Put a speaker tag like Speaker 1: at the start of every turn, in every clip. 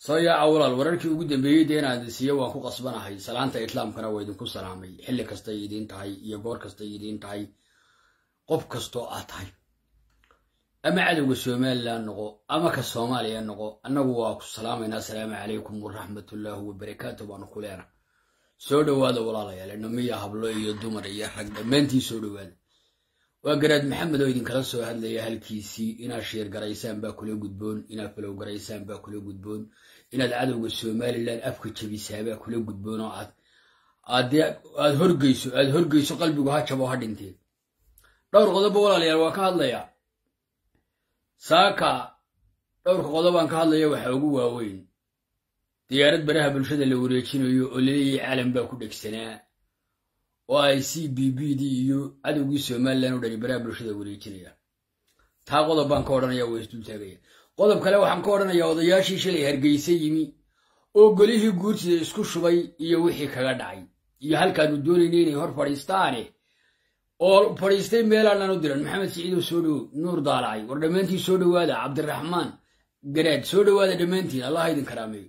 Speaker 1: soo yaaca walaal wararkii ugu dambeeyey dee inaad siiyo waan ku qasbanahay salaanta islaamkana waa idinku salaamay xilli kastay idiin tahay iyo goor kastay idiin tahay qof kastoo aad tahay ama cadowga somalilan noqo ama ka soomaaliya noqo annagu waa ku salaamaynaa asalaamu calaykum waraxmatullaahi wabarakaatu baanu ku leena soo dhowaada walaalayaal namiya hablo iyo dumar iyo rag dhammaantii soo dhowaada waa garaad maxamed oo idinkala soo hadlaya halkiisii inaad sheer garaysaan baa kula gudboon inaad falow garaysaan baa kula gudboon inaad cadowga somalilan afka jebisaan baa kula gudboon oo aad aad horgeyso aad horgeyso qalbigu ha jabo ha dhintee dhowr qodobo walaalayaal waa ka hadlayaa saaka dhowrka qodobaan ka hadlaya waxaa ugu waaweyn diyaarad baraha bulshada la wareejinayo oo laleeyahay caalam baa ku dhegsanaa oo ay c b b d iyo cadowgii somalilan o dhani baraha bulshada wareejinayaan taa qodob baan ka odhanaya waa isdultaagaya qodob kale waxaan ka odhanayaa odayaashii shalay hargeysa yimi oo golihii guurtida isku shubay iyo wixii kaga dhacay iyo halkaanu doonayna inay hor fadhiistaane oo fadhiistay meelaanaan u diran maxamed siciidow soo dhowo nuur daalacay war dhammaantiin soo dhowaada cabdiraxmaan garaad soo dhowaada dhammaantiin allah idin karaameeyo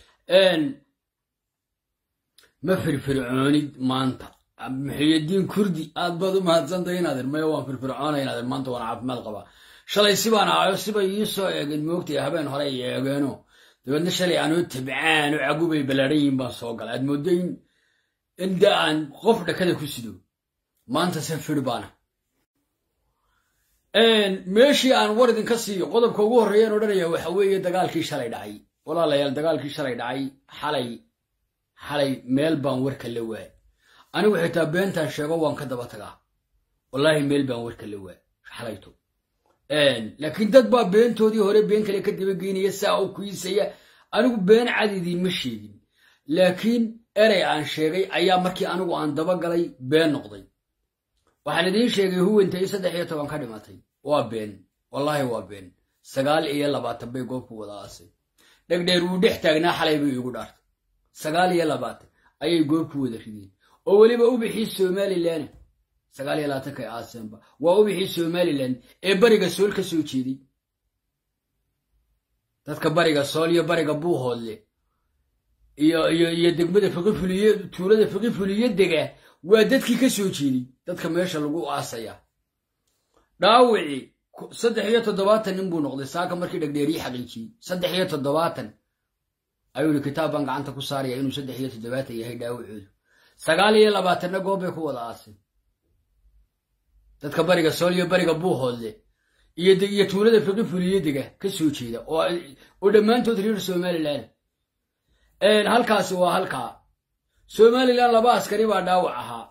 Speaker 1: ma firfircoonid maanta muxiyadiin kurdi aad baad u mahadsantahay inaadir maya waan firfircoonay inaadir maanta waan caafimaad qabaa shalay sibaan ahayo sibay ii soo eegeen moogtay habeen hore ay eegeeno dabeedna shalay anoo tabcaan oo cagubay ballaadhan yihin baan soo galay aad mooddo in inda aan qof dhakada ku sido maanta se fir baana meeshii aan war idinka siiyo qodobka ugu horreeyaan odhanaya waxa weeye dagaalkii shalay dhacay walaalayaal dagaalkii shalay dhacay xalay xalay meel baan warka la waay anigu xitaa beentaan sheego waan ka daba tagaa wallaahi meel baan warka la waay xalayto laakiin dad baa beentoodii hore been kale ka dabageynaya saa u kuisaya anigu been cad idiinma sheegin laakiin erey aan sheegay ayaa markii anigu aan dabagalay been noqday waxaan idiin sheegay huwantay saddex iyo toban ka dhimatay waa been wallaahi waa been sagaal iyo labaatan bay goobku wada aasay dhegdheer wuu dhex taagnaa xalay bay igu dhaartay sagaal iyo labaatan ayay goobku wada rideen oo weliba ubixii somalilan sagaal iyo labaatanka aaseenba waa ubixii somalilan ee bariga sool ka soo jeeday dadka bariga sool iyo bariga buuhoodle iyo iyo iyo degmada fiqifuliye tuulada fiqifuliye dega waa dadkii ka soo jeeday dadka meesha lagu aasaya dhaawicii saddex iyo toddobaatan nin buu noqday saaka markii dhegdheerii xaqiijiyey saddex iyo toddobaatan ayuu yihi kitaab baan gacanta ku saaraya inuu saddex iyo toddobaatan yahay dhaawicoodu sagaal iyo labaatanna goob bay ku wada aaseen dadka bariga sool iyo bariga buuhoodle iyo tuulada fiqifuliye dega ka soo jeeda oo dhammaantood reer somalilan halkaasi waa halkaa somalilan laba askari baa dhaawac ahaa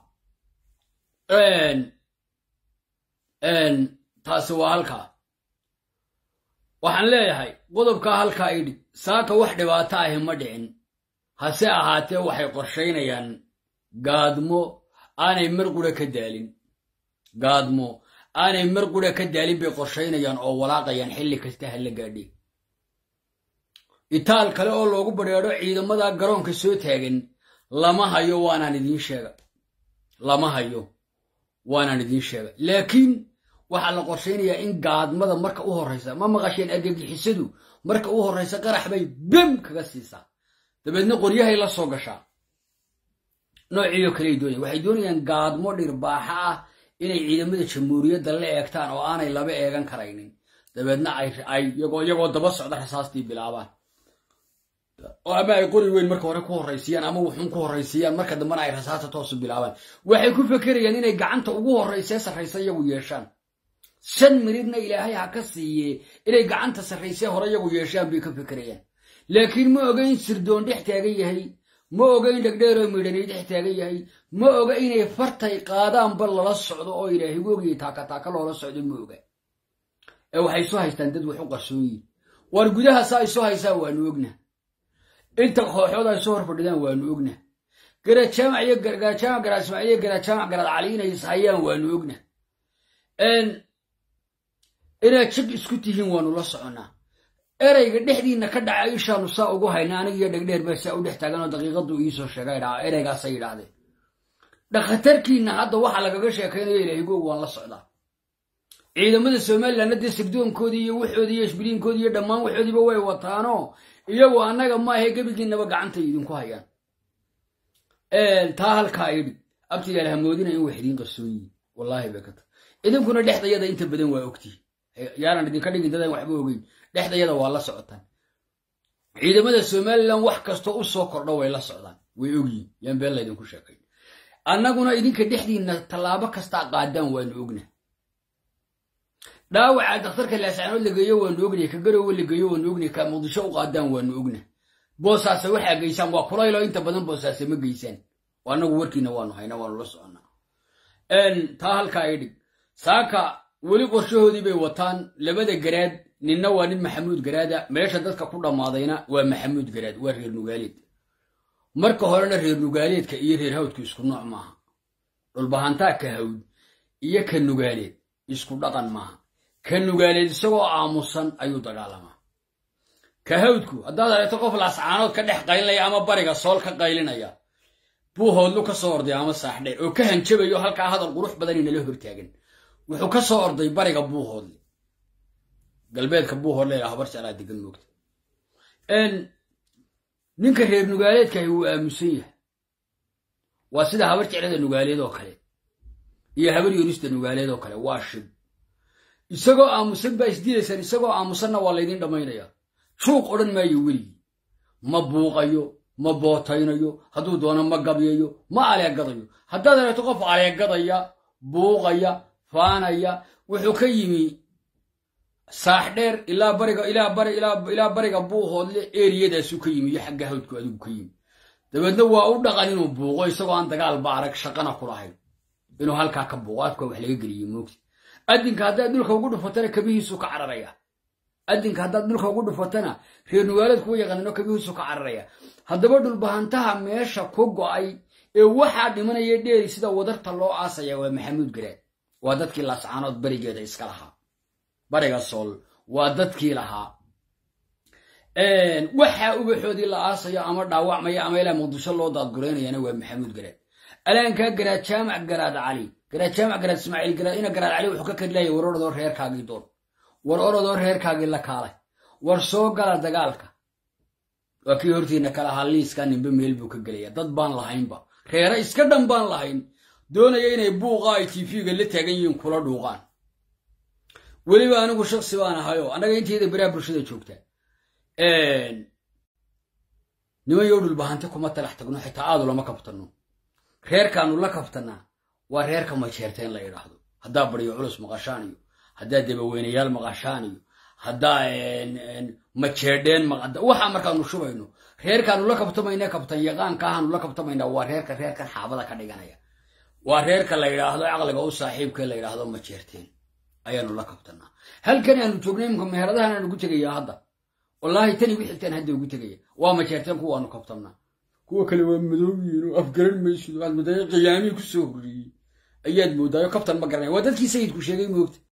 Speaker 1: taasi waa halkaa waxaan leeyahay qodobkaa halkaa idhig saaka wax dhibaato ahi ma dhicin hase ahaatee waxay qorshaynayaan gaadmo aanay mar qura ka daalin gaadmo aanay mar qura ka daalin bay qorshaynayaan oo walaaqayaan xilli kasta hala gaadhe itaal kale oo loogu badheedho ciidamada garoonka soo taagan lama hayo waanaan idiin sheega lama hayo waanaan idiin sheega laakiin waxaa la qorshaynayaa in gaadmada marka u horraysa ma maqasheen argagixisadu marka u horraysa qarax bay bem kaga siisaa dabeedna qoryahay la soo gashaa noociiyo kaley doonaya waxay doonayaan gaadmo dhirbaaxa ah inay ciidamada jamhuuriyadda la eegtaan oo aanay laba eegan karaynin dabeedna ay iyagoo daba socda rasaastii bilaabaan oo ama ay qori weyn marka hore ku horraysiiyaan ama wuxuun ku horraysiiyaan marka dambena ay rasaasta toosu bilaabaan waxay ku fekerayaan inay gacanta ugu horraysee sarraysa iyagu yeeshaan shan miridna ilaahay ha ka siiye inay gacanta sarraysee hore iyagu yeeshaan bay ka fekerayaan laakiin ma oga in sirdoon dhex taagan yahay ma oga in dhegdheeroo midhanay dhex taagan yahay ma oga inay fartay qaadaanba lala socdo oo ilaahay wogiyo taakataaka loola socdo ma oga ee waxay soo haystaan dad wax u qarsooyin waar gudaha saa ay soo haysaan waanu ogna inta kooxood ay soo hor fadhidaan waanu ogna garajaamac iyo garajaamac garaad ismaaciil iyo garajaamac garaad cali inay ishayaan waanu ogna inaad jig isku tihiin waanu la soconnaa ereyga dhexdiinna ka dhaca ishaanu saa ugu hayna anigiyo dhegdheer baa saa u dhex taaganoo daqiiqaduu iisoo sheega dhaa ereygaasay yidhaahdeen dhakhtarkiinna hadda waxaa lagaga sheekaynayo ilaahigoogu waan la socdaa ciidamada somalilanna dee sirdoonkoodii iyo waxoodii iyo ishbiliinkoodii iyo dhammaan waxoodiiba way wataanoo iyagu annaga maahe gebigiinaba gacantay idinku hayaan taa halkaa idhi abtigaal hamoodina in wax idiin qarsoon yihin wallaahi bay ka tahay idinkuna dhexdayada inta badan waa ogtihi yaanan idinka dhigin dadaan waxba ogeyn dhexdayada waa la socotaan ciidamada somalilan wax kastoo u soo kordho way la socdaan way ogyihin yaan been laydinku sheekay annaguna idinka dhexdiinna tallaabo kastaa qaadaan waanu ogna dhaawaca dakhtarka laascaanood lageeyo waanu ognay ka garowe lageeyo waanu ognay ka muqdisho u qaadaan waanu ogna boosaase waxaa geysaan waa kulaylo inta badan boosaase ma geysaan annagu warkiina waanu hayna waanu la soconnaa taa halkaa i dhig saaka weli qorshahoodii bay wataan labada garaad ninna waa nin maxamuud garaada meesha dadka ku dhammaadayna waa maxamuud garaad waa reer nugaaleed marka horena reer nugaaleedka iyo reer hawdku isku nooc maaha dhulbahantaa ka hawd iyo ka nugaaleed isku dhaqan maaha ka nugaaleed isagoo aamusan ayuu dagaalamaa ka hawdku haddaad aragto qof laascaanood ka dhex qaylinaya ama bariga sool ka qaylinaya buu hoodlu ka soo orday ama saaxdheer oo ka hanjabayo halkaa hadal qurux badan inala hortaagan wuxuu ka soo orday bariga buuhoodle galbeedka buuhoodle ilaa habar jeclaa degan moogta ninka reer nugaaleedkahi wuu aamusan yahay waa sida habar jeclada nugaaleed oo kale iyo habar yoonista nugaaleed oo kale waa shib isagoo aamusan baa isdilaysaan isagoo aamusanna waa laydin dhammaynayaa juuq odhan maayo weligii ma buuqayo ma bootaynayo hadduu doono ma gabyayo ma aleegadayo haddaad aragto qof aleegadaya buuqaya faanaya wuxuu ka yimi saaxdheer ilaa bariga ilaa bari ilaa bariga buuhoodle eriyadaasuu ka yimi iyo xagga hawdku adigu ka yimi dabeedna waa u dhaqan inuu buuqo isagoo aan dagaalba arag shaqana ku lahayn inuu halkaa ka buuqo afka wax laga geliye moogta adinka haddaad dhulka ugu dhufatana kabihiisuu ka cararaya adinka haddaad dhulka ugu dhufatana reer nugaaleed kuwa yaqaanino kabihiisuu ka cararaya haddaba dhulbahantaha meesha ku go'ay ee waxaa dhimanaya dheeri sida wadarta loo aasaya waa maxamuud garaad waa dadkii laascaanood barigeeda iska lahaa bariga sool waa dadkii lahaa waxaa ubaxoodii la aasayo ama dhaawacmaya ama ilaa muqdisho loo daadguraynayana waa maxamuud garaad alaankaa garaad jaamac garaad cali garaad jaamac garaad ismaaciil garaad ina garaad cali wuxuu ka kadlaayay war orodoo reerkaagii doon war orodoo reerkaagii la kaalay war soo gala dagaalka waa kii hortiina kala ahaa liiskaa ninba meel buu ka gelaya dad baan lahaynba reere iska dhan baan lahayn doonaya inay buuqa ay tv-ga la taagan yihiin kula dhuuqaan weliba anigu shaksi baan ahayo annaga intayda baraha bulshada joogta niman yow dhulbahanti kuma talax tagno xitaa aadu lama kabtanno reerkaanu la kabtanaa waa reerka majeerta in la idhaahdo haddaa baryo culus maqashaan iyo haddaa dabaweynayaal maqashaan iyo haddaa majeedheen waxaa markaanu shubayno reerkaanu la kabtamayna kabtan yaqaankaahanu la kabtamaynaa waa reerka reerkan xaabada ka dhiganaya waa reerka la yidhaahdo caqliga u saaxiibka la yidhaahdo majeerteen ayaanu la kabtanaa halkan aanu joognay imka meheradahan aan ugu tegaya hadda wallaahi tani gu xigtaan hadda ugu tegaya waa majeerteen kuwaanu kabtamnaa kuwa kale waa madoobiyiin oo afgaran maysid waxaad moodaayo qiyaamihii ku soo horreeyey ayaad moodaayo kabtan ma garanaya waa dadkii sayidku sheegay moogta